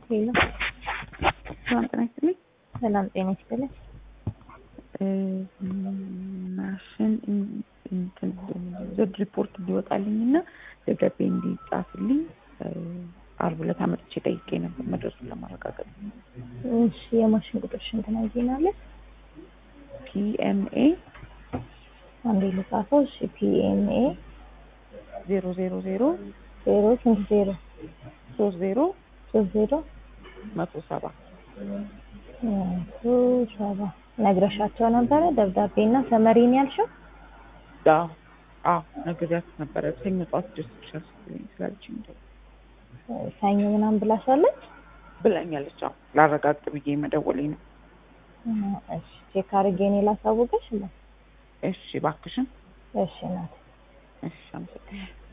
ሄሎ ሰላም ጤና ይስጥልኝ። ሰላም ጤና ይስጥልኝ። ማሽን እንትን ዘድ ሪፖርት እንዲወጣልኝ እና ደብዳቤ እንዲጻፍልኝ ዓርብ ዕለት አመጥቼ ጠይቄ ነበር መድረሱን ለማረጋገጥ። እሺ የማሽን ቁጥርሽን ትነግሪናለሽ? ፒኤምኤ አንዴ ልጻፈው። እሺ ፒኤምኤ ዜሮ ዜሮ ዜሮ ዜሮ ስንት ዜሮ ሶስት ዜሮ ሶስት ዜሮ መቶ ሰባ መቶ ሰባ ነግረሻቸው ነበረ? ደብዳቤ እና ሰመሪን ያልሽው? አዎ አዎ ነግሬያት ነበረ። ሰኞ ጠዋት ደርስልሻል ስትለኝ ስላለችኝ ነው ሰኞ ምናምን ብላሻለች? ብላኛለች። አዎ ላረጋግጥ ብዬ መደወሌ ነው። እሺ ቼክ አድርጌ እኔ ላሳውቅሽ። እሺ እባክሽን። እሺ ናት እሺ አመሰግናለሁ።